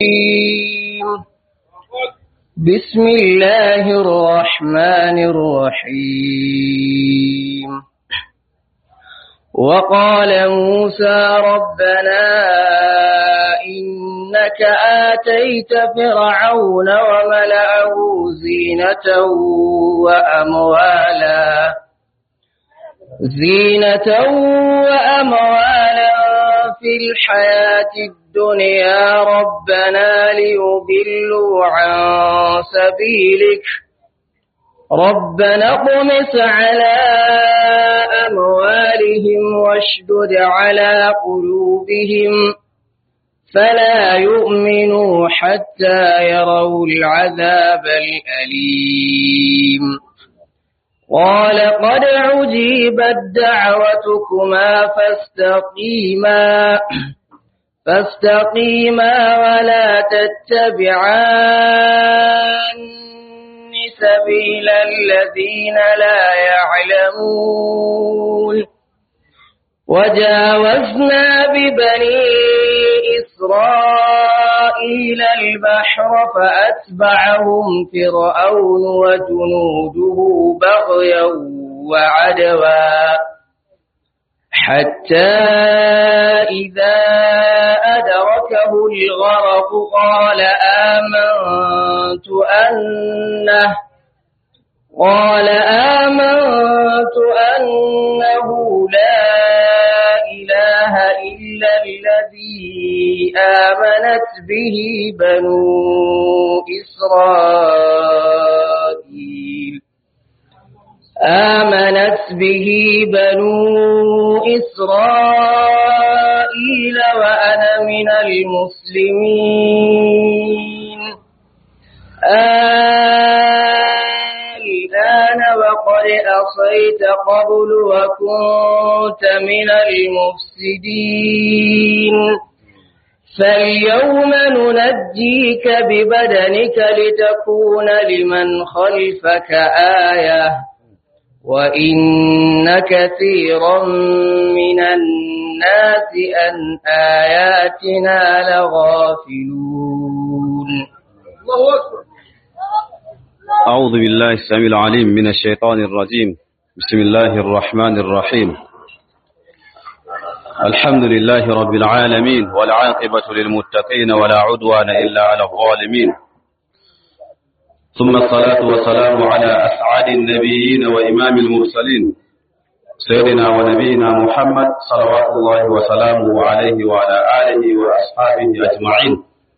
بسم الله الرحمن الرحيم وقال موسى ربنا إنك آتيت فرعون وملأه زينة وأموالا زينة وأموالا في الحياة الدنيا ربنا ليضلوا عن سبيلك ربنا اطمس على أموالهم واشدد على قلوبهم فلا يؤمنوا حتى يروا العذاب الأليم قال قد عجيبت دعوتكما فاستقيما فاستقيما ولا تتبعان سبيل الذين لا يعلمون وجاوزنا ببني إسرائيل البحر فأتبعهم فرعون وجنوده بغيا وعدوا حتى إذا أدركه الغرق قال آمنت أنه قال آمنت أنه لا إله إلا الذي آمنت به بنو إسرائيل آمنت به بنو إسرائيل وأنا من المسلمين الآن وقد أصيت قبل وكنت من المفسدين فاليوم ننجيك ببدنك لتكون لمن خلفك آية وإن كثيرا من الناس أن آياتنا لغافلون الله أكبر أعوذ بالله السميع العليم من الشيطان الرجيم بسم الله الرحمن الرحيم الحمد لله رب العالمين والعاقبة للمتقين ولا عدوان إلا على الظالمين ثم الصلاة والسلام على أسعد النبيين وإمام المرسلين سيدنا ونبينا محمد صلوات الله وسلامه عليه وعلى آله وأصحابه أجمعين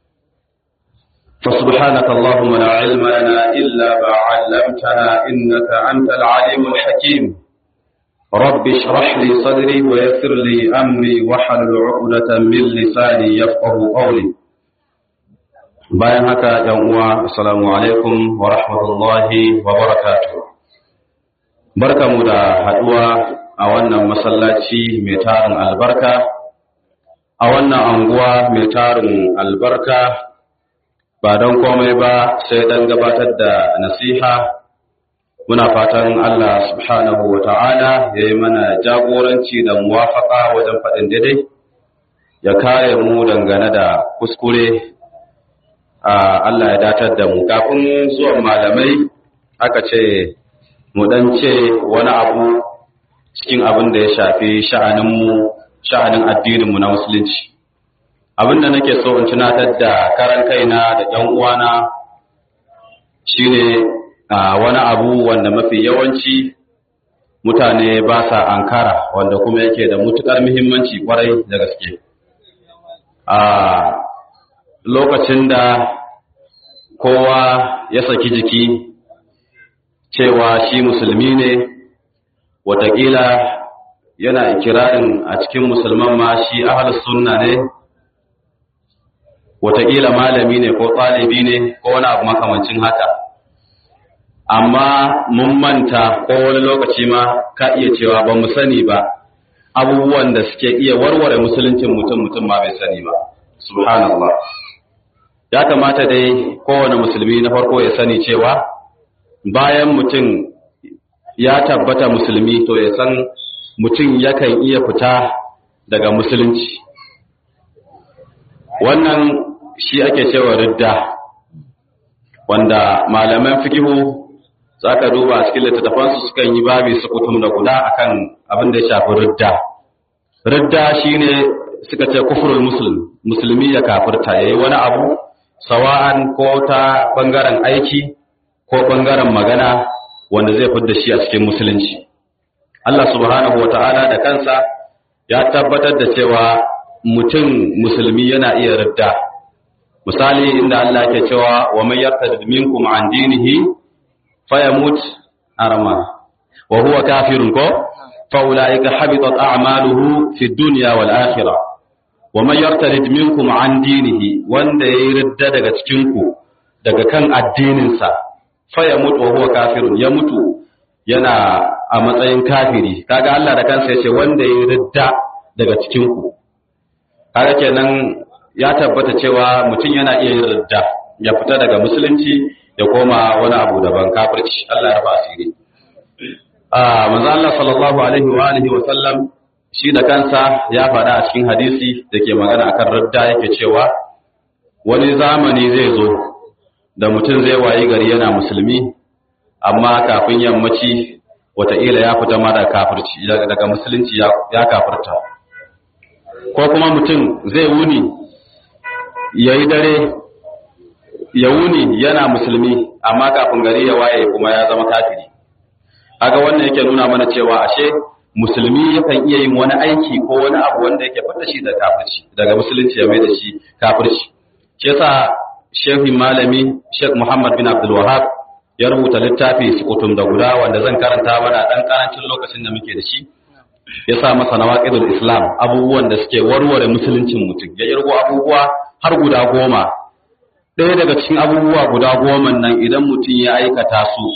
فسبحانك اللهم لا علم لنا إلا ما علمتنا إنك أنت العليم الحكيم رب اشرح لي صدري ويسر لي أمري واحلل عقدة من لساني يفقه قولي bayan haka ‘yan uwa assalamu alaikum wa rahmatullahi wa barakatuh barka mu da haɗuwa a wannan masallaci mai tarin albarka a wannan anguwa mai tarin albarka ba don komai ba sai don gabatar da nasiha muna fatan Allah subhanahu wa ta'ala ya yi mana jagoranci da muwafaka wajen faɗin daidai ya kare mu dangane da kuskure Allah ya datar da mu kafin zuwan malamai aka ce mu dan ce wani abu cikin abin da ya shafi sha'aninmu sha'anin addininmu na musulunci abin da nake so in tunatar da karan kaina da ƴan uwana shine wani abu wanda mafi yawanci mutane ba sa ankara wanda kuma yake da mutukar muhimmanci kwarai da gaske a lokacin da kowa ya saki jiki cewa shi musulmi ne watakila yana ikirarin a cikin musulman ma shi ahalus sunna ne watakila malami ne ko ɗalibi ne ko wani abu makamancin haka amma mun manta ko wani lokaci ma ka iya cewa ba mu sani ba abubuwan da suke iya warware musuluncin mutum mutum ma bai sani ba subhanallah ya kamata dai kowane musulmi na farko ya sani cewa bayan mutum ya tabbata musulmi to ya san mutum yakan iya fita daga musulunci wannan shi ake cewa ridda wanda malaman fikihu za ka duba cikin littattafansu sukan yi babi su kutum da guda akan abin da ya shafi ridda ridda shine suka ce kufurul muslim musulmi ya kafirta yayi wani abu sawa'an ko ta bangaren aiki ko bangaren magana wanda zai fidda shi a cikin musulunci Allah subhanahu wata'ala da kansa ya tabbatar da cewa mutum musulmi yana iya ridda misali inda Allah ke cewa wa man yartad minkum an dinihi fayamut arma wa huwa kafirun ko fa ulaika habitat a'maluhu fi dunya wal akhirah wa man yartad minkum an dinihi wanda yayi ridda daga cikin ku daga kan addinin sa fayamut wa huwa kafirun ya mutu yana a matsayin kafiri kaga Allah da kansa ya ce wanda yayi ridda daga cikin ku kaga kenan ya tabbata cewa mutum yana iya yin ridda ya fita daga musulunci ya koma wani abu daban kafirci Allah ya rufa asiri a manzo Allah sallallahu alaihi wa alihi wa sallam shi da kansa ya faɗa a cikin hadisi da ke magana akan ridda yake cewa wani zamani zai zo da mutum zai wayi gari yana musulmi amma kafin yammaci wataƙila ya fita ma daga kafirci daga musulunci ya kafirta ko kuma mutum zai wuni ya yi dare ya wuni yana musulmi amma kafin gari ya waye kuma ya zama kafiri aga wannan yake nuna mana cewa ashe musulmi yakan iya yin wani aiki ko wani abu wanda yake fata shi da kafirci daga musulunci ya mai da shi kafirci shi yasa shehu malami Sheikh Muhammad bin Abdul Wahhab ya rubuta littafi sukutum da guda wanda zan karanta mana dan karancin lokacin da muke da shi ya sa masa nawaqidul islam abubuwan da suke warware musuluncin mutum ya irgo abubuwa har guda goma ɗaya daga cikin abubuwa guda goma nan idan mutum ya aikata su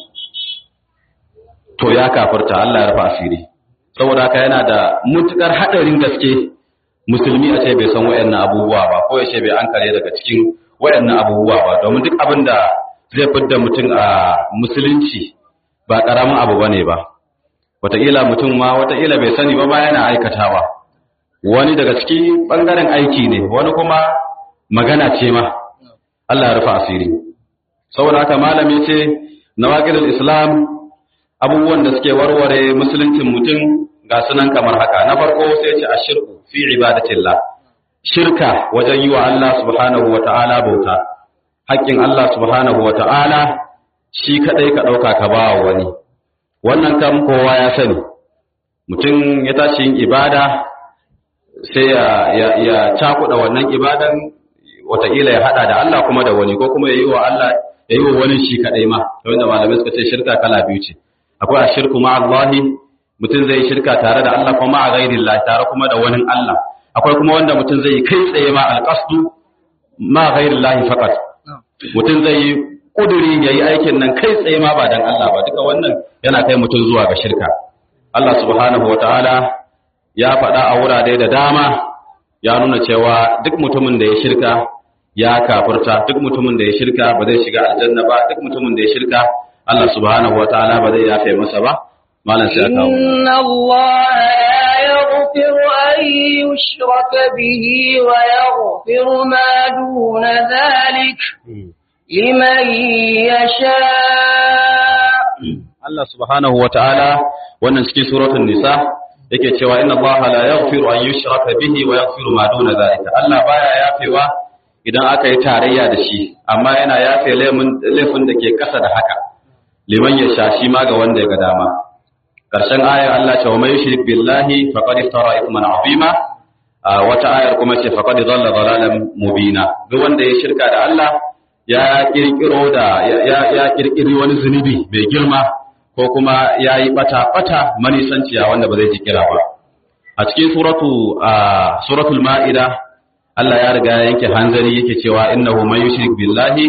to ya kafirta Allah ya rufa asiri saboda haka yana da mutukar hadarin gaske musulmi a ce bai san wayannan abubuwa ba ko ya ce bai ankare daga cikin wayannan abubuwa ba domin duk abin da zai fidda mutum a musulunci ba karamin abu bane ba wataƙila mutum ma wataƙila bai sani ba ma yana aikatawa wani daga ciki ɓangaren aiki ne wani kuma magana ce ma Allah ya rufa asiri saboda haka malami ce nawaqidul islam abubuwan da suke warware musuluncin mutum ga sunan kamar haka na farko sai ce ashirku fi ibadatillah shirka wajen yi wa Allah subhanahu wata'ala bauta haƙƙin Allah subhanahu wata'ala shi kadai ka ɗauka ka ba wani wannan kam kowa ya sani mutum ya tashi yin ibada sai ya, ya, ya cakuɗa wannan ibadan wataƙila ya haɗa da Allah kuma da wani ko kuma ya yi wa Allah ya yi wa wani shi kaɗai ma wanda malamai suka ce shirka kala biyu ce akwai a shirku ma Allahi mutum zai yi shirka tare da Allah kuma a gairin tare kuma da wani Allah akwai kuma wanda mutum zai yi kai tsaye ma alƙasdu ma gairin lahi fakat mutum zai yi kuduri ya yi aikin nan kai tsaye ma ba dan Allah ba duka wannan yana kai mutum zuwa ga shirka Allah subhanahu wa ta'ala ya faɗa a wurare da dama ya nuna cewa duk mutumin da ya shirka ya kafurta duk mutumin da ya shirka ba zai shiga aljanna ba duk mutumin da ya shirka Allah subhanahu wa ta'ala ba zai yafe masa ba malam sai aka inna Allah la yaghfiru an yushraka bihi wa yaghfiru ma duna dhalik liman yasha Allah subhanahu wa ta'ala wannan cikin suratul nisa yake cewa inna Allah la yaghfiru an yushraka bihi wa yaghfiru ma duna dhalika Allah baya yafewa idan aka yi tarayya da shi amma yana yafe laifin da ke kasa da haka liman ya sha shi ma ga wanda ya ga dama karshen ayar Allah ce wa mai yushrik billahi faqad iftara ithman azima wata ayar kuma ce faqad dhalla dhalalan mubina duk wanda ya shirka da Allah ya kirkiro da ya kirkiri wani zunubi mai girma ko kuma ya yi bata-bata manisanciya wanda ba zai ji kira ba. A cikin suratu suratul ma'ida, Allah ya riga yanke hanzari yake cewa innahu man yushrik billahi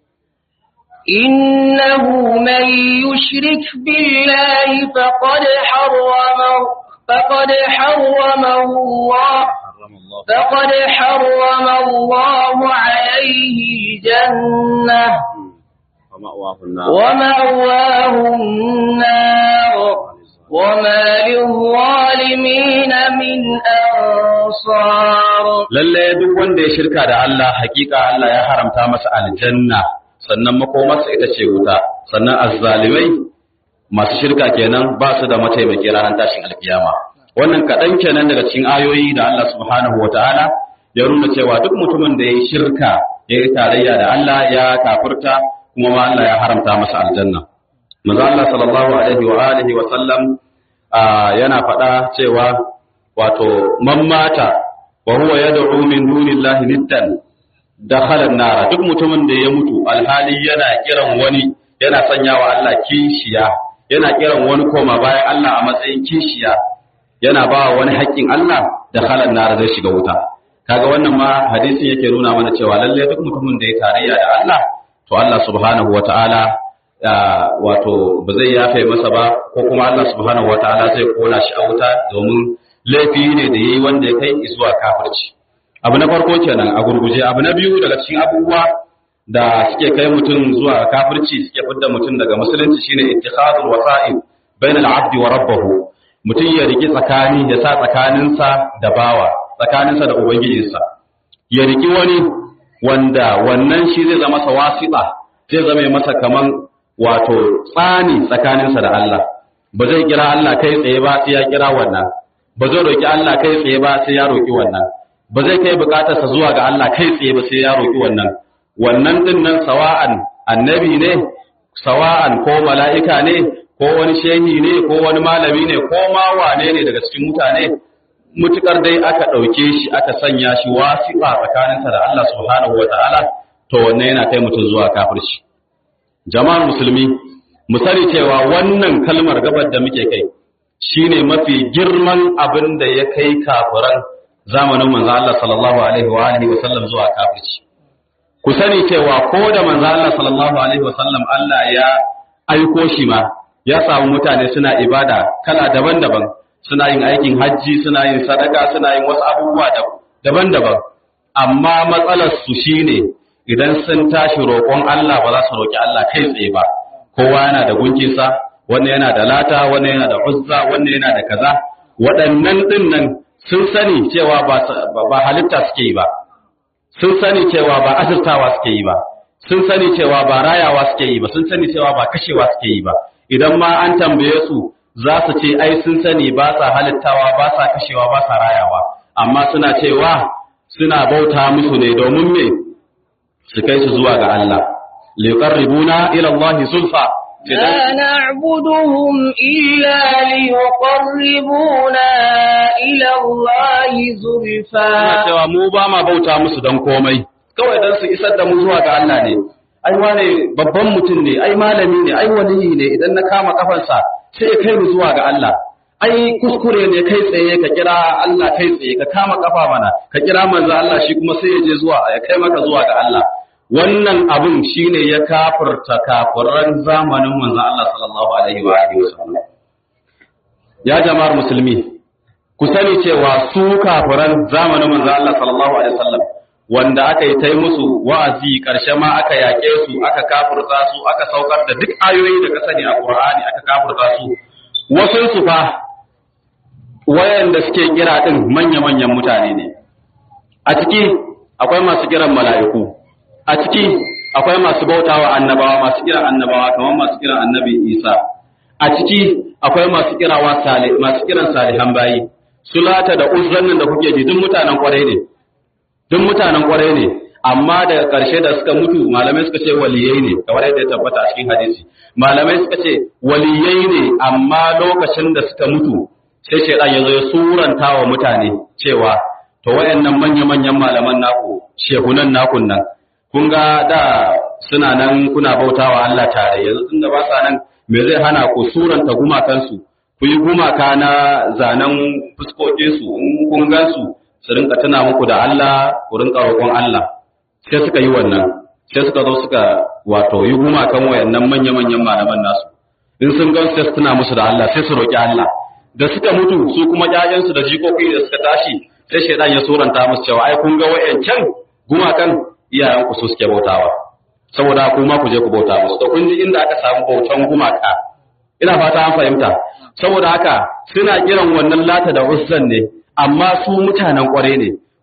innahu man yushrik billahi faqad harrama faqad harrama Allah فقد حرم الله عليه الجنة ومأواه النار ومأواه النار وما للظالمين من أنصار lalle duk wanda ya shirka da Allah hakika Allah ya haramta masa aljanna sannan makomarsa ita ce wuta sannan azzalimai masu shirka kenan ba su da mataimaki ranar tashin alkiyama wannan kaɗan kenan daga cikin ayoyi da Allah subhanahu wa ta'ala ya nuna cewa duk mutumin da ya yi shirka ya yi tarayya da Allah ya kafurta kuma ma Allah ya haramta masa aljanna manzo Allah sallallahu alaihi wa alihi wa sallam yana faɗa cewa wato man mata wa huwa yad'u min dunillahi niddan dakhala an-nar duk mutumin da ya mutu alhali yana kiran wani yana sanyawa Allah kishiya yana kiran wani koma bayan Allah a matsayin kishiya yana ba wani haƙƙin Allah dakhala an-nar zai shiga wuta kaga wannan ma hadisin yake nuna mana cewa lalle duk mutumin da ya tarayya da Allah to Allah subhanahu wataala wato ba zai yafe masa ba ko kuma Allah subhanahu wataala zai kona shi a wuta domin laifi ne da yayi wanda ya kai zuwa kafirci abu na farko kenan a gurguje abu na biyu daga cikin abubuwa da suke kai mutum zuwa kafirci suke fidda mutum daga musulunci shine ittikhadul wasa'il bainal abdi wa rabbahu mutum ya riki tsakani ya sa tsakaninsa da bawa tsakaninsa da ubangijinsa ya riki wani wanda wannan shi zai zama masa wasiƙa zai zama masa kaman wato tsani tsakaninsa da Allah ba zai kira Allah kai tsaye ba sai ya kira wannan ba zai roki Allah kai tsaye ba sai ya roki wannan ba zai kai bukatarsa zuwa ga Allah kai tsaye ba sai ya roki wannan wannan din nan sawa'an annabi ne sawa'an ko mala'ika ne ko wani shehi ne ko wani malami ne ko ma wane ne daga cikin mutane mutukar dai aka ɗauke shi aka sanya shi wasiƙa tsakaninsa da Allah subhanahu wa ta'ala to wannan yana kai mutum zuwa kafirci jama'ar musulmi mu sani cewa wannan kalmar gabar da muke kai shine mafi girman abin da ya kai kafiran zamanin manzo Allah sallallahu alaihi wa alihi wa sallam zuwa kafirci ku sani cewa ko da manzo Allah sallallahu alaihi wa sallam Allah ya aiko shi ma ya samu mutane suna ibada kala daban-daban suna yin aikin hajji suna yin sadaka suna yin wasu abubuwa daban-daban amma matsalar su shine idan sun tashi roƙon Allah ba za su roƙi Allah kai tsaye ba kowa yana da gunkinsa wannan yana da lata wannan yana da uzza wannan yana da kaza waɗannan ɗin nan sun sani cewa ba halitta suke yi ba sun sani cewa ba asirtawa suke yi ba sun sani cewa ba rayawa suke yi ba sun sani cewa ba kashewa suke yi ba idan ma an tambaye su za su ce ai sun sani ba sa halittawa ba sa kashewa ba sa rayawa amma suna cewa suna bauta musu ne domin me su kai su zuwa ga Allah liqarribuna ila Allah zulfa لا نعبدهم إلا ليقربونا إلى الله زلفى suna cewa mu ba ma bauta musu dan komai kawai dan su isar da mu zuwa ga Allah ne ai wane babban mutum ne ai malami ne ai waliyi ne idan na kama kafansa sai ya kai mu zuwa ga Allah ai kuskure ne kai tsaye ka kira Allah kai tsaye ka kama kafa mana ka kira manzo Allah shi kuma sai ya je zuwa ya kai maka zuwa ga Allah wannan abun shine ya kafirta kafiran zamanin manzo Allah sallallahu alaihi wa alihi wasallam ya jama'ar musulmi ku sani cewa su kafiran zamanin manzo Allah sallallahu alaihi wasallam wanda aka yi ta yi musu wa'azi ƙarshe ma aka yaƙe su aka kafurta su aka saukar da duk ayoyi da ka sani a Qur'ani aka kafurta su wasu su fa wayanda suke kira din manya-manyan mutane ne a ciki akwai masu kiran mala'iku a ciki akwai masu bautawa annabawa masu kiran annabawa kamar masu kiran annabi Isa a ciki akwai masu kirawa salih masu kiran salihan bayi sulata da uzzan nan da kuke ji duk mutanen kwarai ne duk mutanen kwarai ne amma daga ƙarshe da suka mutu malamai suka ce waliyai ne kamar yadda ya tabbata a cikin hadisi malamai suka ce waliyai ne amma lokacin da suka mutu sai shaidan ya zo ya suranta wa mutane cewa to wayannan manya-manyan malaman naku shehunan nakun nan kun ga da suna nan kuna bautawa Allah tare yanzu tunda ba sa nan me zai hana ku suranta gumakansu ku yi gumaka na zanen fuskokinsu in kun gansu su rinka tuna muku da Allah ku rinka roƙon Allah sai suka yi wannan sai suka zo suka wato yi gumakan wayannan manya-manyan malaman nasu in sun gan sai su tuna musu da Allah sai su roƙi Allah da suka mutu su kuma ƴaƴansu da jikoki da suka tashi sai shaidan ya suranta musu cewa ai kun ga wayancan gumakan iyayen ku su suke bautawa saboda ku ma ku je ku bauta musu to kun ji inda aka samu bautan gumaka ina fata an fahimta saboda haka suna kiran wannan lata da uzzan ne amma su mutanen kware ne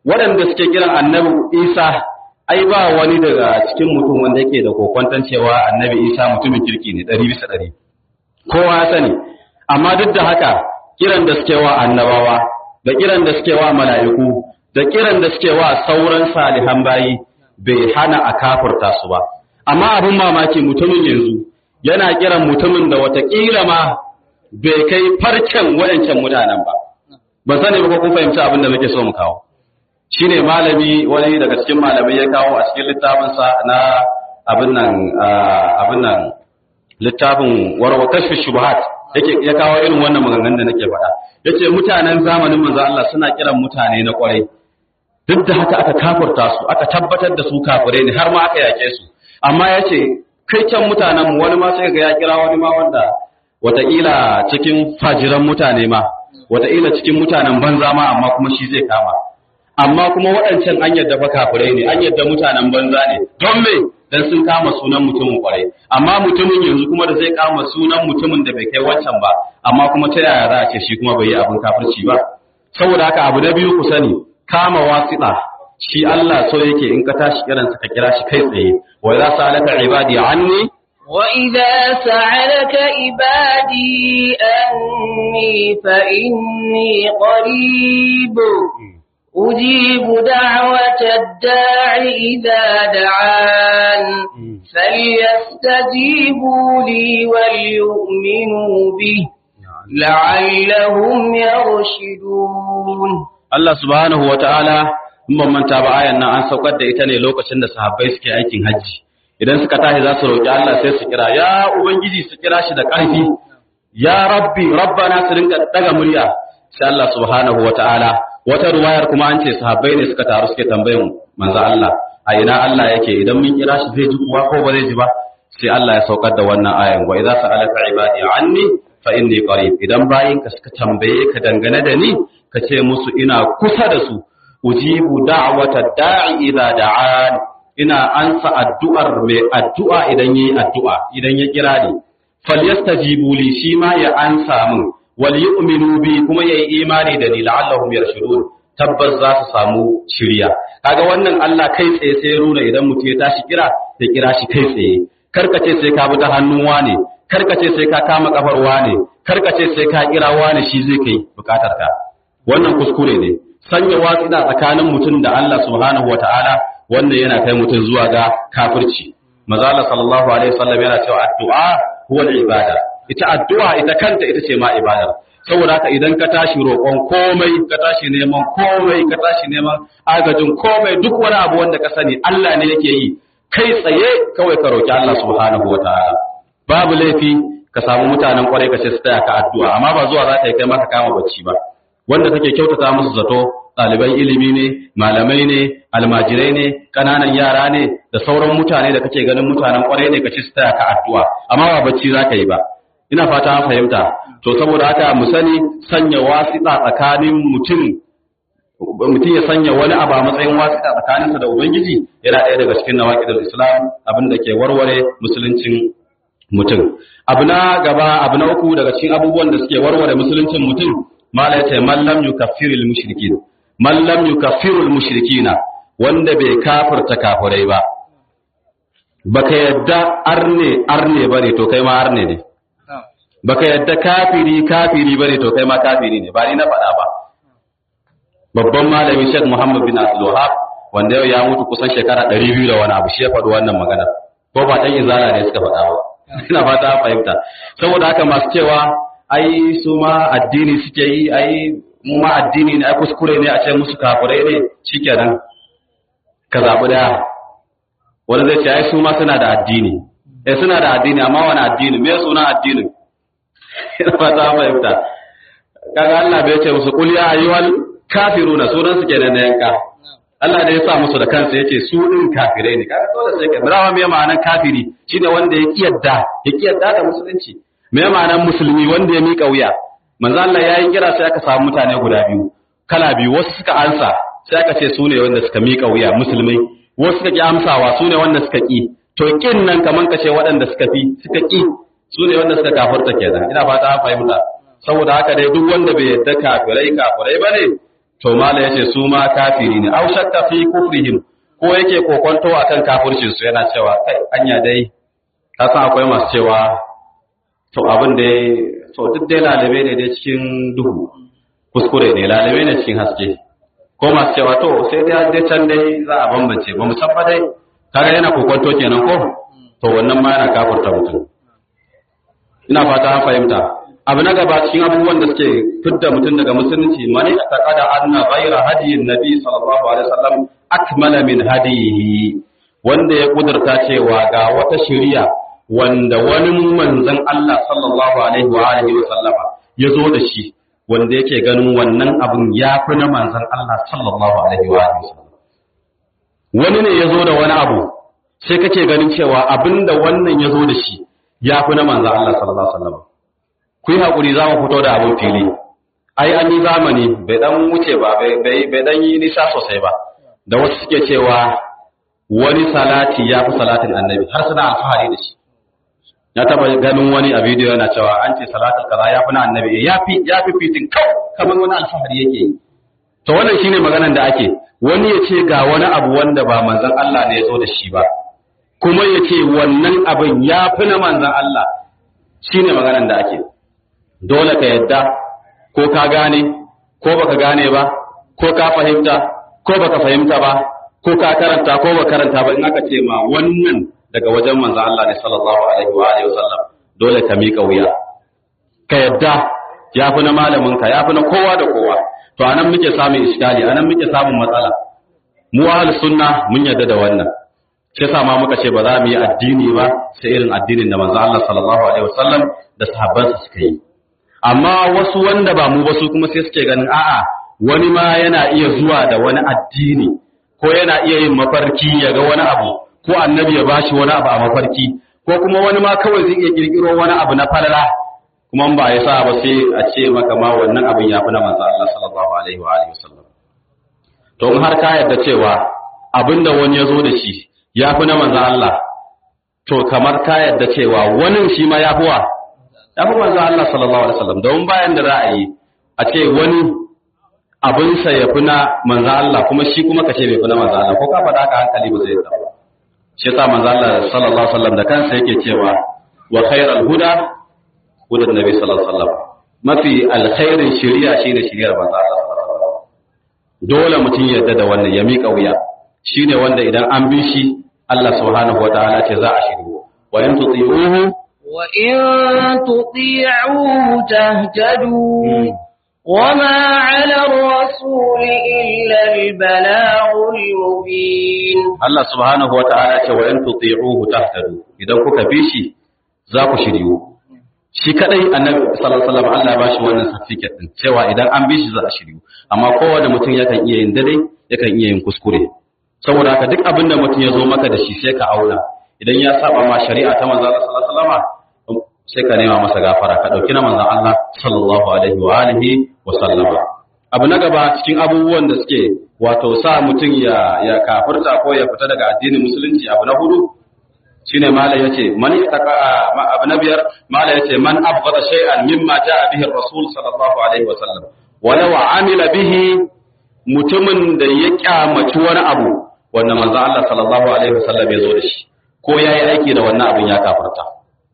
waɗanda suke kiran annabi Isa ai ba wani daga cikin mutum wanda yake da kokwantan cewa annabi Isa mutumin kirki ne ɗari bisa ɗari kowa ya sani amma duk da haka kiran da suke wa annabawa da kiran da suke wa mala'iku da kiran da suke wa sauran salihan bayi bai hana a kafurta su ba amma abin mamaki mutumin yanzu yana kiran mutumin da watakila ma bai kai farcen waɗancan mutanen ba ban sani ba ko kun fahimci abin da muke so mu kawo shine malami wani daga cikin malamai ya kawo a cikin littafinsa na abin nan abin nan littafin warwa kashfi shubuhat yake ya kawo irin wannan maganganun da nake faɗa yace mutanen zamanin manzo Allah suna kiran mutane na kwarai duk da haka aka kafurta su aka tabbatar da su kafirai ne har ma aka yake su amma yace kai can mutanen mu wani ma sai ga ya kira wani ma wanda wataƙila cikin fajiran mutane ma wataƙila cikin mutanen banza ma amma kuma shi zai kama amma kuma waɗancan an yadda fa kafirai ne an yadda mutanen banza ne don me dan sun kama sunan mutumin kwarai amma mutumin yanzu kuma da zai kama sunan mutumin da bai kai wancan ba amma kuma ta yaya za a ce shi kuma bai yi abin kafirci ba saboda haka abu na biyu ku sani kama wasiɗa shi Allah so yake in ka tashi kiransa ka kira shi kai tsaye wa za sa alaka ibadi anni وإذا سألك عبادي أني فإني قريب أجيب دعوة الداع إذا دعان فليستجيبوا لي وليؤمنوا به لعلهم يرشدون Allah subhanahu wa ta'ala in ban manta ba ayan nan an saukar da ita ne lokacin da sahabbai suke aikin hajji idan suka tashi za su roƙi Allah sai su kira ya ubangiji su kira shi da ƙarfi ya rabbi rabbana su rinka daga murya sai Allah subhanahu wa ta'ala wata ruwayar kuma an ce sahabbai ne suka taru suke tambayin manzo Allah a ina Allah yake idan mun kira shi zai ji kuwa ko ba zai ji ba sai Allah ya saukar da wannan ayan wa idza sa'alaka ibadi anni fa inni qarib idan bayinka suka tambaye ka dangane da ni ka ce musu ina kusa da su ujibu da'wata da'i idza da'an ina ansa addu'ar mai addu'a idan yayi addu'a idan ya kira ni falyastajibu li shi ma ya ansa min wal yu'minu bi kuma yayi imani da ni la'allahum yarshudun tabbas za su samu shiriya kaga wannan Allah kai tsaye sai runa idan mutum ya tashi kira ya kira shi kai tsaye karkace sai ka bi ta hannun wane karkace sai ka kama kafar wane karkace sai ka kira wane shi zai kai bukatar ka wannan kuskure ne sanya watsina tsakanin mutum da Allah subhanahu wataala wannan yana kai mutum zuwa ga kafirci maza Allah sallallahu alaihi wasallam yana cewa addu'a huwa ibada ita addu'a ita kanta ita ce ma ibada saboda haka idan ka tashi roƙon komai ka tashi neman komai ka tashi neman agajin komai duk wani abu wanda ka sani Allah ne yake yi kai tsaye kawai ka roki Allah subhanahu wataala babu laifi ka samu mutanen kwarai ka ce su taya ka addu'a amma ba zuwa za ka yi kai maka kama bacci ba wanda kake kyautata musu zato ɗaliban ilimi ne malamai ne almajirai ne ƙananan yara ne da sauran mutane da kake ganin mutanen kwarai ne ka ce su taya ka addu'a amma ba bacci za ka yi ba ina fata an fahimta to saboda haka mu sani sanya wasiƙa tsakanin mutum mutum ya sanya wani abu a matsayin wasiƙa tsakaninsa da ubangiji yana ɗaya daga cikin nawaƙidul islam abin da ke warware musuluncin mutum abu na gaba abu na uku daga cikin abubuwan da suke warware musuluncin mutum mala ya ce mallam yukaffirul mushrikin mallam yukaffirul mushrikina wanda bai kafirta kafirai ba baka yadda arne arne bane to kai ma arne ne baka yadda kafiri kafiri bane to kai ma kafiri ne ba ni na faɗa ba babban malami Sheikh Muhammad bin Abdul Wahhab wanda yau ya mutu kusan shekara 200 da wani abu shi ya faɗi wannan magana ko ba dan izala ne suka faɗa ba ina fata an fahimta saboda haka masu cewa ai su ma addini suke yi ai mu ma addini ne ai kuskure ne a ce musu kafirai ne shikenan ka zabi daya wani zai ce ai su ma suna da addini eh suna da addini amma wani addini me suna addinin ina fata an fahimta kaga Allah bai ce musu qul ya ayyuhal kafiruna sunan su kenan na yanka Allah da ya sa musu da kansa yace su din kafirai ne kaga dole sai ka birawa me ma'anar kafiri shine wanda ya kiyarda ya kiyarda da musulunci me ma'anar musulmi wanda ya mika wuya manzo Allah yayin kira sai aka samu mutane guda biyu kala biyu wasu suka ansa sai aka ce su ne wanda suka mika wuya musulmai wasu suka ki amsawa su ne wanda suka ki to kin nan kaman kace waɗanda suka fi suka ki su ne wanda suka kafirta kenan ina fata an fahimta saboda haka dai duk wanda bai yadda kafirai kafirai bane to mala yace su ma kafiri ne aw shakka fi kufrihim ko yake kokonto akan kafircin su yana cewa kai anya dai ka san akwai masu cewa to abin da to duk dai lalabe ne dai cikin duhu kuskure ne lalabe ne cikin haske ko masu cewa to sai dai dai can dai za a bambance ba mu san ba dai kaga yana kokonto kenan ko to wannan ma yana kafurta mutum ina fata an fahimta abu na gaba cikin abubuwan da suke fidda mutum daga musulunci mani a taƙada anna ghayra hadiyin nabi sallallahu alaihi wasallam akmala min hadiyihi wanda ya kudurta cewa ga wata shari'a wanda wani manzon Allah sallallahu alaihi wa alihi wa sallama ya zo da shi wanda yake ganin wannan abun ya fi na manzon Allah sallallahu alaihi wa alihi wa sallam wani ne ya zo da wani abu sai kake ganin cewa abinda wannan ya zo da shi ya fi na manzon Allah sallallahu alaihi wa sallam ku yi haƙuri za mu fito da abin fili ai an yi zamani bai dan wuce ba bai dan yi nisa sosai ba da wasu suke cewa wani salati ya fi salatin annabi har suna alfahari da shi ya taba ganin wani a bidiyo yana cewa an ce salatin kaza ya fi na annabi ya fi ya fi fitin kau kamar wani alfahari yake yi to wannan shine maganan da ake wani ya ce ga wani abu wanda ba manzon Allah ne ya zo da shi ba kuma ya ce wannan abin ya fi na manzon Allah shine maganan da ake dole ka yadda ko ka gane ko baka gane ba ko ka fahimta ko baka fahimta ba ko ka karanta ko baka karanta ba in aka ce ma wannan daga wajen manzo Allah ne sallallahu alaihi wa alihi wasallam dole ka mika wuya ka yadda ya fi na malamin ka ya fi na kowa da kowa to anan muke samun iskali anan muke samun matsala mu ahlus sunna mun yadda da wannan shi yasa ma muka ce ba za mu yi addini ba sai irin addinin da manzo Allah sallallahu alaihi wasallam da sahabbansa suka yi amma wasu wanda ba mu ba su kuma sai suke ganin a'a wani ma yana iya zuwa da wani addini ko yana iya yin mafarki ya ga wani abu ko annabi ya bashi wani abu a mafarki ko kuma wani ma kawai zai iya kirkiro wani abu na falala kuma ba ya sa ba sai a ce maka ma wannan abin ya fi na manzo Allah sallallahu alaihi wa alihi wasallam to in har ka yarda cewa abinda wani ya zo da shi ya fi na manzo Allah to kamar ka yarda cewa wani shi ma ya fi wa ya fi manzo Allah sallallahu alaihi wasallam don bayan da za a yi a ce wani abinsa ya fi na manzo Allah kuma shi kuma ka ce bai fi na manzo Allah ko ka faɗa ka hankali ba zai zama shi yasa manzo Allah sallallahu alaihi wasallam da kansa yake cewa wa khairal huda hudan nabi sallallahu alaihi wasallam mafi alkhairin shari'a shine shari'ar manzo Allah sallallahu alaihi wasallam dole mutum ya yarda da wannan ya miƙa wuya shine wanda idan an bi shi Allah subhanahu wataala ce za a shiryu wa in tuti'uhu وإن تطيعوه تهتدوا وما على الرسول إلا البلاغ المبين Allah subhanahu wa ta'ala ce wa in tuti'uhu tahtadu idan kuka bi shi za ku shiryu shi kadai annabi sallallahu alaihi wasallam Allah ba shi wannan certificate din cewa idan an bi shi za a shiryu amma kowanne mutum yakan iya yin dare yakan iya yin kuskure saboda haka duk abin da mutum ya zo maka da shi sai ka auna idan ya saba ma shari'a ta manzo Allah sallallahu alaihi wasallam sai ka nema masa gafara ka dauki na manzon Allah sallallahu alaihi wa alihi wa sallama abu na gaba cikin abubuwan da suke wato sa mutum ya ya kafirta ko ya fita daga addinin musulunci abu na hudu shine mala yace man yataka abu na biyar mala yace man abghada shay'an mimma jaa bihi ar-rasul sallallahu alaihi wa sallam walau amila bihi mutumin da ya kyamaci wani abu wanda manzo Allah sallallahu alaihi wa sallam ya zo da shi ko yayi aiki da wannan abin ya kafirta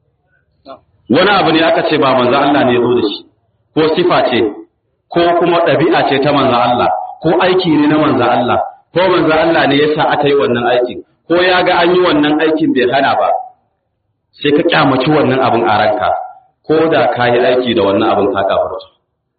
wani abu ne aka ce ba manzo Allah ne ya zo da shi ko sifa ce ko kuma ɗabi'a ce ta manzo Allah ko aiki ne na manzo Allah ko manzo Allah ne yasa aka yi wannan aikin ko ya ga an yi wannan aikin bai hana ba sai ka kyamaci wannan abin a ranka ko da ka yi aiki da wannan abin ka kafirta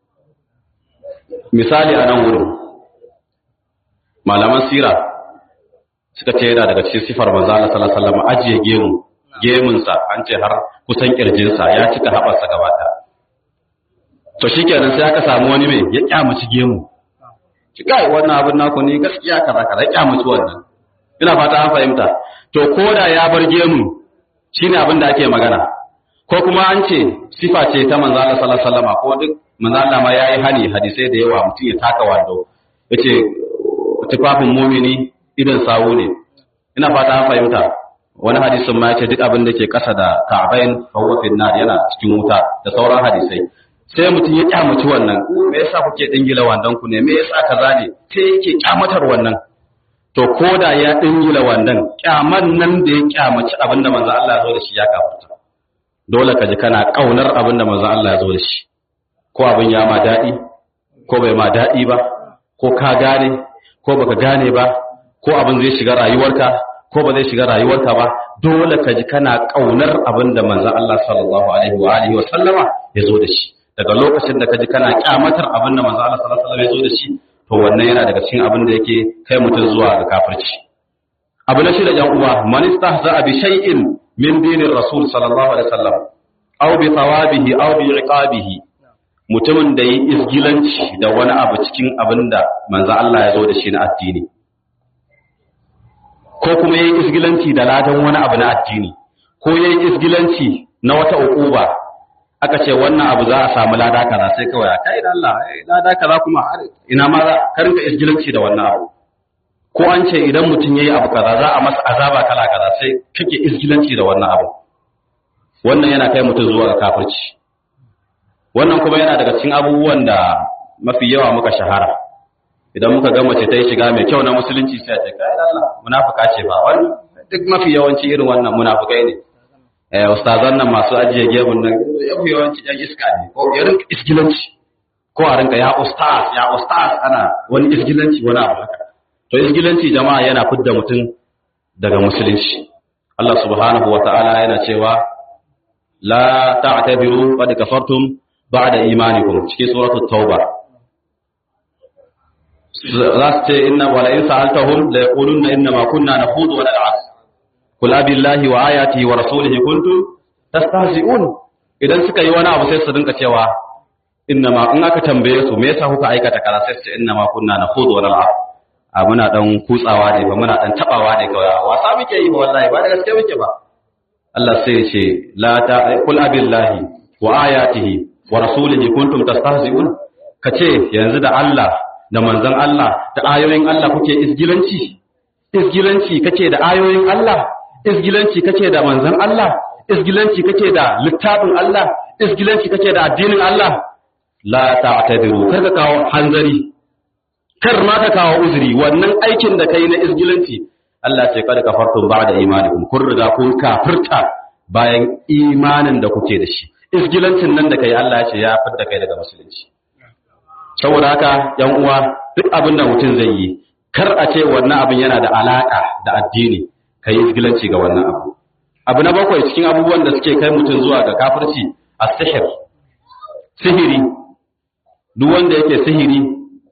misali a nan wurin malaman sira suka ce yana daga cikin sifar manzo Allah sallallahu alaihi wasallam ajiye gemu gemunsa an ce har kusan kirjinsa ya cika haɓarsa gaba ɗaya to shikenan sai aka samu wani mai ya kyamaci gemu ki kai wannan abin naku ne gaskiya kaza kaza ya kyamaci wannan ina fata an fahimta to koda ya bar gemu shine abin da ake magana ko kuma an ce sifa ce ta manzo Allah sallallahu alaihi wasallam ko duk manzo Allah ma yayi hani hadisai da yawa mutum ya taka wando yace tufafin mumini idan sawu ne ina fata an fahimta wani hadisin ma yace duk abin da ke kasa da ka'bain fa huwa fi nar yana cikin wuta da sauran hadisai sai mutum ya kyamaci wannan me yasa kuke dingila wandan ku ne me yasa kaza ne sai yake kyamatar wannan to koda ya dingila wandan kyaman nan da ya kyamaci abinda manzo Allah ya zo da shi ya kafarta dole ka ji kana kaunar abinda manzo Allah ya zo da shi ko abin ya ma dadi ko bai ma dadi ba ko ka gane ko baka gane ba ko abin zai shiga rayuwarka ko ba zai shiga rayuwarka ba dole ka ji kana kaunar abinda manzo Allah sallallahu alaihi wa alihi wa sallama ya zo da shi daga lokacin da ka ji kana kyamatar abin da manzo Allah sallallahu alaihi wasallam ya zo da shi to wannan yana daga cikin abin da yake kai mutum zuwa ga kafirci abu na shida yan uwa man istahza bi shay'in min dinir rasul sallallahu alaihi wasallam aw bi thawabihi aw bi iqabihi mutumin da yi isgilanci da wani abu cikin abin da manzo Allah ya zo da shi na addini ko kuma yayi isgilanci da ladan wani abu na addini ko yayi isgilanci na wata uquba aka ce wannan abu za a samu lada kaza sai kawai a kai da Allah lada kaza kuma ina ma za ka rinka isgilanci da wannan abu ko an ce idan mutum yayi abu kaza za a masa azaba kala kaza sai kake isgilanci da wannan abu wannan yana kai mutum zuwa ga kafirci wannan kuma yana daga cikin abubuwan da mafi yawa muka shahara idan muka ga mace ta yi shiga mai kyau na musulunci sai a ce kai da Allah munafuka ce ba wani duk mafi yawanci irin wannan munafukai ne eh ustazan nan masu ajiye gebun nan yafi yawanci yan iska ne ko ya rinka isgilanci ko a rinka ya ustaz ya ustaz ana wani isgilanci wani abu haka to isgilanci jama'a yana fidda mutum daga musulunci Allah subhanahu wa ta'ala yana cewa la ta'tabiru qad kafartum ba'da imanikum cikin suratul tauba za su ce inna wala in sa'altahum la yaquluna inna ma kunna nakhudu wa nal'ab kul abillahi wa ayatihi wa rasulihi kuntum tastahzi'un idan suka yi wani abu sai su dinka cewa inna ma in aka tambaye su me yasa kuka aikata kaza sai su ce inna ma kunna nakhudu wa nal'ab a muna dan kutsawa ne ba muna dan tabawa ne kawai wasa muke yi ba wallahi ba da gaske muke ba Allah sai ya ce la ta kul abillahi wa ayatihi wa rasulihi kuntum tastahzi'un kace yanzu da Allah da manzon Allah da ayoyin Allah kuke isgilanci isgilanci kake da ayoyin Allah isgilanci kake da manzon Allah isgilanci kake da littafin Allah isgilanci kake da addinin Allah la ta'tadiru kar ka kawo hanzari kar ma ka kawo uzuri wannan aikin da kai na isgilanci Allah ce kada kafartum ba'da imanikum kun riga kun kafirta bayan imanin da kuke da shi isgilancin nan da kai Allah ya ce ya fitar da kai daga musulunci saboda haka yan uwa duk abin da mutum zai yi kar a ce wannan abin yana da alaka da addini kai isgilanci ga wannan abu abu na bakwai cikin abubuwan da suke kai mutum zuwa ga kafirci as-sihr sihiri duk wanda yake sihiri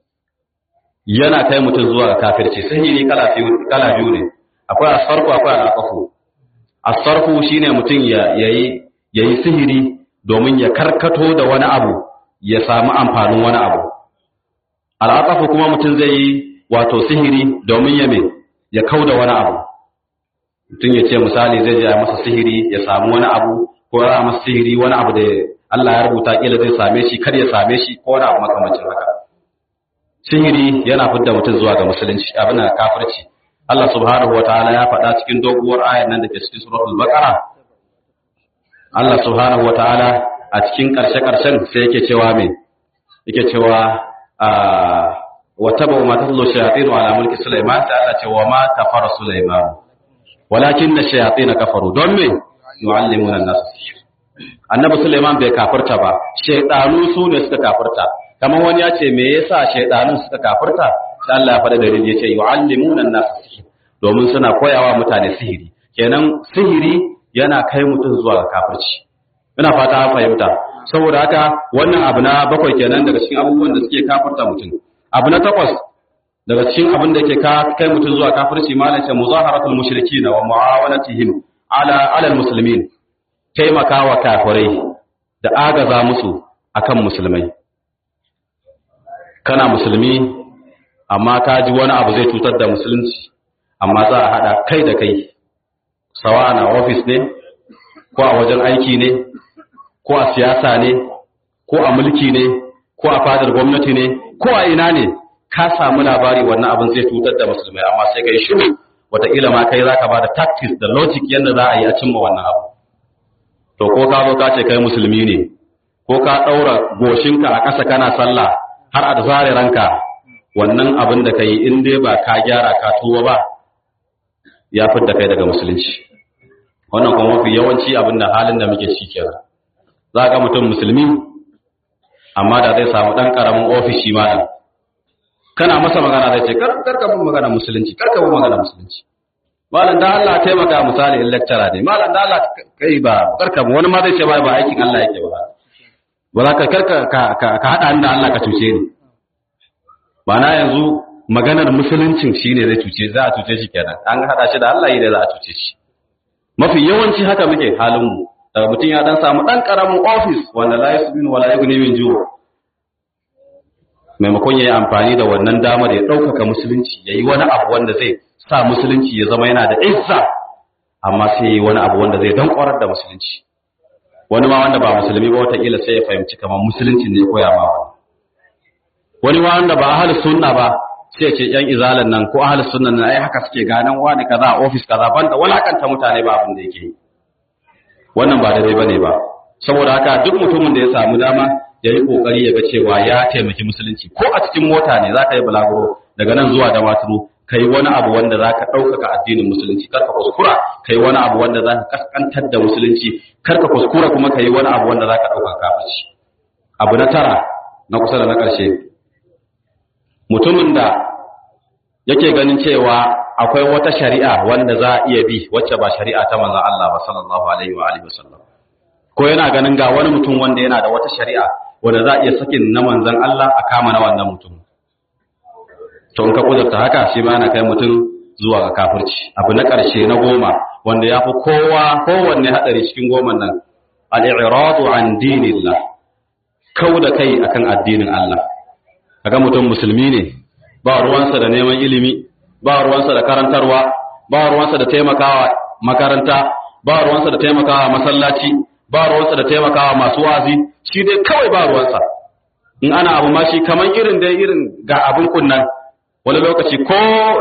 yana kai mutum zuwa ga kafirci sihiri kala kala biyu ne akwai asfarku akwai alaqafu asfarku shine mutum ya yayi yayi sihiri domin ya karkato da wani abu ya samu amfanin wani abu alaqafu kuma mutum zai yi wato sihiri domin ya me ya kauda wani abu mutum ya ce misali zai je ya masa sihiri ya samu wani abu ko ya masa sihiri wani abu da Allah ya rubuta kila zai same shi kar ya same shi ko wani abu makamancin haka sihiri yana fidda mutum zuwa ga musulunci abin da kafirci Allah subhanahu wa ta'ala ya faɗa cikin doguwar ayar nan da ke cikin suratul baqara Allah subhanahu wa ta'ala a cikin ƙarshe ƙarshen sai yake cewa me yake cewa wa tabu ma tatlu shayatin ala mulki sulaiman sai Allah ce wa ma kafara sulaiman walakin ash-shayatin kafaru don me yu'allimuna an-nas annabi sulaiman bai kafirta ba shaytanu su ne suka kafirta kamar wani ya ce me yasa shaydanun suka kafirta sai Allah ya faɗa dalili yace yu'allimuna an-nas sihir domin suna koyawa mutane sihiri kenan sihiri yana kai mutum zuwa ga kafirci ina fata an fahimta saboda haka wannan abu na bakwai kenan daga cikin abubuwan da suke kafirta mutum abu na takwas daga cikin abin da ke kai mutum zuwa kafirci malam ce muzaharatul mushrikin wa muawanatihim ala ala muslimin taimakawa kafirai da agaza musu akan musulmai kana musulmi amma ka ji wani abu zai cutar da musulunci amma za a haɗa kai da kai sawa na ofis ne ko a wajen aiki ne ko a siyasa ne ko a mulki ne ko a fadar gwamnati ne ko a ina ne ka samu labari wannan abin zai cutar da musulmai amma sai kai shiru wataƙila ma kai zaka ba da tactics da logic yadda za a yi a cimma wannan abu to ko ka zo ka ce kai musulmi ne ko ka ɗaura goshinka a ƙasa kana sallah har a zare ranka wannan abin da ka yi in dai ba ka gyara ka tuba ba ya fidda kai daga musulunci wannan kuma mafi yawanci abin da halin da muke shi kenan za ga mutum musulmi amma da zai samu ɗan ƙaramin ofishi malam kana masa magana zai ce karka bin magana musulunci karka bin magana musulunci malam da Allah taimaka misali in lecturer ne malam da Allah kai ba karka wani ma zai ce ba ba aikin Allah yake ba ba za ka karka ka hada da Allah ka cuce ni ba na yanzu maganar musuluncin shine zai cuce za a cuce shi kenan an hada shi da Allah yi da za a cuce shi mafi yawanci haka muke halin mu daga mutum ya dan samu dan karamin office wanda la yasbinu wala yughni min ju' maimakon ya yi amfani da wannan damar ya ɗaukaka musulunci ya yi wani abu wanda zai sa musulunci ya zama yana da izza amma sai ya yi wani abu wanda zai don ƙwarar da musulunci wani ma wanda ba musulmi ba wataƙila sai ya fahimci kamar musulunci ne ya koya ma wani wani ma wanda ba ahal sunna ba sai ce yan izalan nan ko ahal sunna nan ai haka suke ganan wani kaza a ofis kaza banda walakanta mutane ba abin da yake yi wannan ba daidai bane ba saboda haka duk mutumin da ya samu dama ya yi ƙoƙari ya ga cewa ya taimaki musulunci ko a cikin mota ne za ka yi bulaguro daga nan zuwa da maturu ka yi wani abu wanda za ka ɗaukaka addinin musulunci kar ka kuskura ka yi wani abu wanda za ka kaskantar da musulunci kar ka kuskura kuma ka yi wani abu wanda za ka ɗaukaka kafirci abu na tara na kusa da na ƙarshe mutumin da yake ganin cewa akwai wata shari'a wanda za a iya bi wacce ba shari'a ta manzon Allah ba sallallahu alaihi wa alihi wasallam ko yana ganin ga wani mutum wanda yana da wata shari'a wanda za a iya sakin na manzan Allah a kama na wannan mutum to in ka kudurta haka shi ma yana kai mutum zuwa ga kafirci abu na ƙarshe na goma wanda ya fi kowa kowanne haɗari cikin goman nan al-i'radu an dinillah kau da kai akan addinin Allah kaga mutum musulmi ne ba ruwansa da neman ilimi ba ruwansa da karantarwa ba ruwansa da taimakawa makaranta ba ruwansa da taimakawa masallaci ba ruwansa da taimakawa masu wazi shi dai kawai ba ruwansa in ana abu ma shi kaman irin dai irin ga abin kunnan wani lokaci ko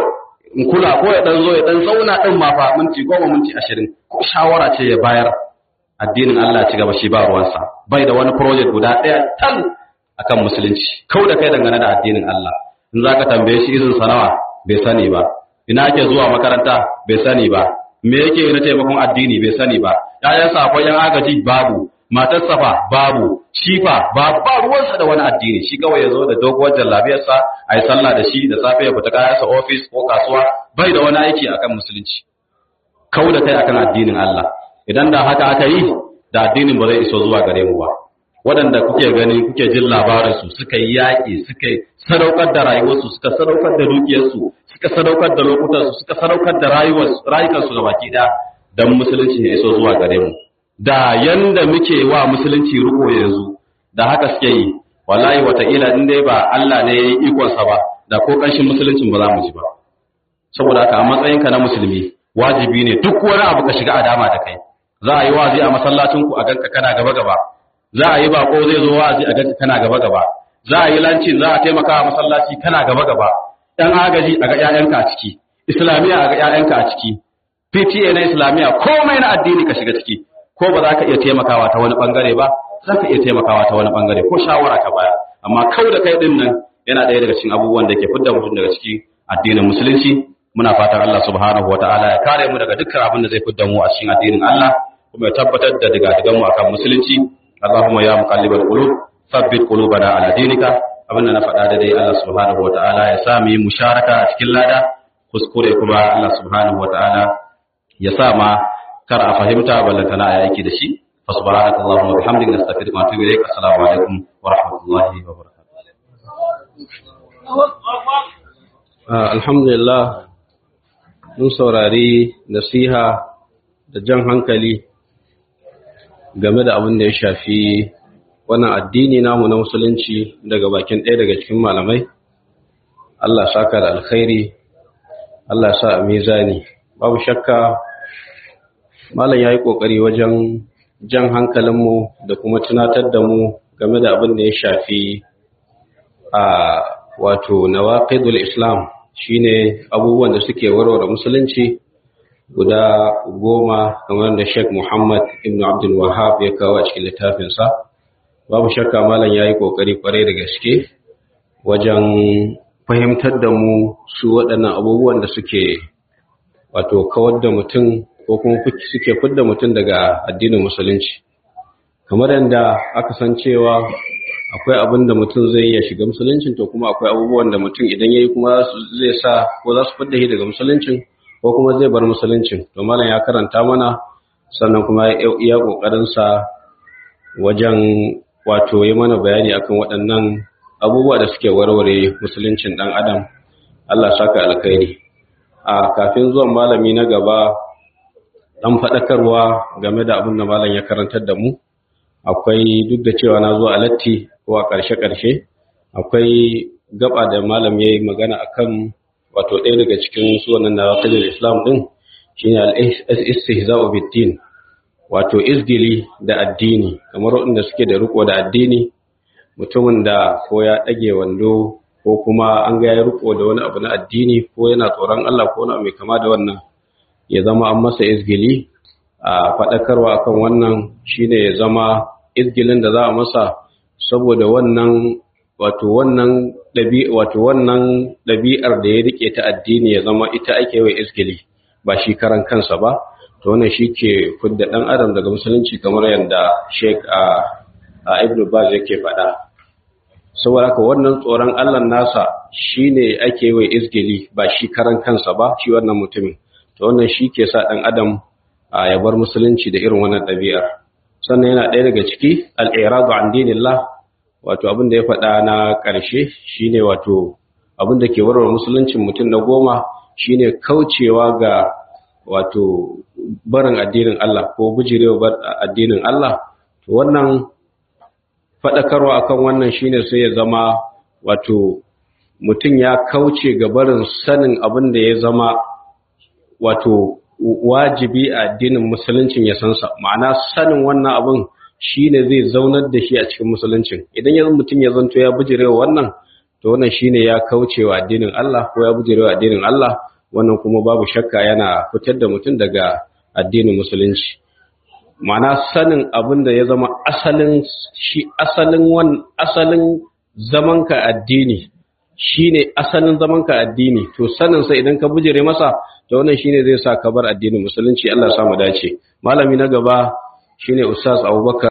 in kula ko ya dan zo ya dan zauna din ma fa minti goma minti ashirin ko shawara ce ya bayar addinin Allah ci gaba shi ba ruwansa bai da wani project guda ɗaya tal akan musulunci kau da kai dangane da addinin Allah in zaka tambaye shi izin sanawa bai sani ba ina ake zuwa makaranta bai sani ba me yake na taimakon addini bai sani ba ƴaƴansa akwai yan agaji babu matarsa fa babu shi fa ba ba ruwansa da wani addini shi kawai ya zo da doguwar jallabiyarsa a yi sallah da shi da safe ya fita kayansa ofis ko kasuwa bai da wani aiki akan musulunci kau da kai akan addinin Allah idan da haka aka yi da addinin ba zai iso zuwa gare mu ba waɗanda kuke gani kuke jin labarinsu suka yi yaƙi suka sadaukar da rayuwarsu suka sadaukar da dukiyarsu suka sadaukar da lokutansu suka sadaukar da rayukansu ga baki ɗaya don musulunci ya iso zuwa gare mu da yanda muke wa musulunci riko yanzu da haka suke yi wallahi wataƙila in dai ba Allah ne ya yi ikonsa ba da ko ƙanshin musuluncin ba za mu ji ba saboda haka a matsayinka na musulmi wajibi ne duk wani abu ka shiga a dama da kai za a yi wazi a masallacinku a ganka kana gaba gaba za a yi bako zai zo wa'azi a ganka kana gaba gaba za a yi lanci za a taimaka wa masallaci kana gaba gaba dan agaji a ga ƴaƴanka a ciki islamiya a ga ƴaƴanka a ciki PTA na islamiya komai na addini ka shiga ciki ko ba za ka iya taimakawa ta wani bangare ba za ka iya taimakawa ta wani bangare ko shawara ka baya amma kau da kai din nan yana ɗaya daga cikin abubuwan da ke fidda mutum daga ciki addinin musulunci muna fatan Allah subhanahu wataala ya kare mu daga dukkan abin da zai fidda mu a cikin addinin Allah kuma ya tabbatar da diga mu akan musulunci Allahumma ya muqallibal qulub thabbit qulubana ala dinika abinda na faɗa da dai Allah subhanahu wataala ya sa mu yi musharaka a cikin lada kuskure kuma Allah subhanahu wataala ya sa ma kar a fahimta ballantana a aiki da shi fa subhanaka allahumma wa bihamdika nastaghfiruka wa atubu ilaik assalamu alaikum wa rahmatullahi wa barakatuh alhamdulillah mun saurari nasiha da jan hankali game da abin da ya shafi wannan addini namu na musulunci daga bakin ɗaya daga cikin malamai Allah saka da alkhairi Allah sa a mizani babu shakka malam ya yi ƙoƙari wajen jan hankalinmu da kuma tunatar da mu game da abin da ya shafi a wato nawaqidul islam shine abubuwan da suke warware musulunci guda goma kamar da Sheikh Muhammad ibn Abdul Wahhab ya kawo a cikin littafinsa babu shakka malam yayi kokari kwarai da gaske wajen fahimtar da mu su waɗannan abubuwan da suke wato kawar da mutum ko kuma suke fidda mutum daga addinin musulunci kamar yadda aka san cewa akwai abin da mutum zai iya shiga musuluncin to kuma akwai abubuwan da mutum idan yayi kuma zai sa ko za su fidda shi daga musuluncin ko kuma zai bar musuluncin to malam ya karanta mana sannan kuma ya iya kokarin sa wajen wato yi mana bayani akan waɗannan abubuwa da suke warware musuluncin ɗan adam Allah saka alkhairi a kafin zuwan malami na gaba ɗan faɗakarwa game da abin da malam ya karantar da mu akwai duk da cewa na zo a latti ko a ƙarshe-ƙarshe akwai gaba da malam ya yi magana akan wato ɗaya daga cikin suwanan na wakilar islam ɗin shine al-istihza'u bid-din wato izgili da addini kamar waɗanda suke da riko da addini mutumin da ko ya ɗage wando ko kuma an ga ya riko da wani abu na addini ko yana tsoron Allah ko wani mai kama da wannan ya zama an masa izgili a faɗakarwa akan wannan shine ya zama izgilin da za a masa saboda wannan wato wannan ɗabi wato wannan ɗabi'ar da ya rike ta addini ya zama ita ake wa izgili ba shi karan kansa ba to wannan shi ke fidda ɗan adam daga musulunci kamar yadda sheik a ibn baz yake faɗa saboda haka wannan tsoron allah nasa shine ake wa izgili ba shi karan kansa ba shi wannan mutumin to wannan shi ke sa ɗan adam a ya bar musulunci da irin wannan ɗabi'ar sannan yana ɗaya daga ciki al'iradu an dinillah wato abin da ya faɗa na ƙarshe shine wato abin da ke warware musuluncin mutum na goma shine kaucewa ga wato barin addinin Allah ko bujirewa addinin Allah to wannan faɗakarwa akan wannan shine sai ya zama wato mutum ya kauce ga barin sanin abin da ya zama wato wajibi a addinin musuluncin ya sansa ma'ana sanin wannan abin shine zai zaunar da shi a cikin musuluncin idan yanzu mutum ya zanto ya bujirewa wannan to wannan shine ya kaucewa addinin Allah ko ya bujirewa addinin Allah wannan kuma babu shakka yana fitar da mutum daga addinin musulunci ma'ana sanin abin da ya zama asalin shi asalin wan asalin zamanka addini shine asalin zamanka addini to sanin sa idan ka bujire masa to wannan shine zai sa ka bar addinin musulunci Allah ya samu dace malami na gaba shine ustaz Abubakar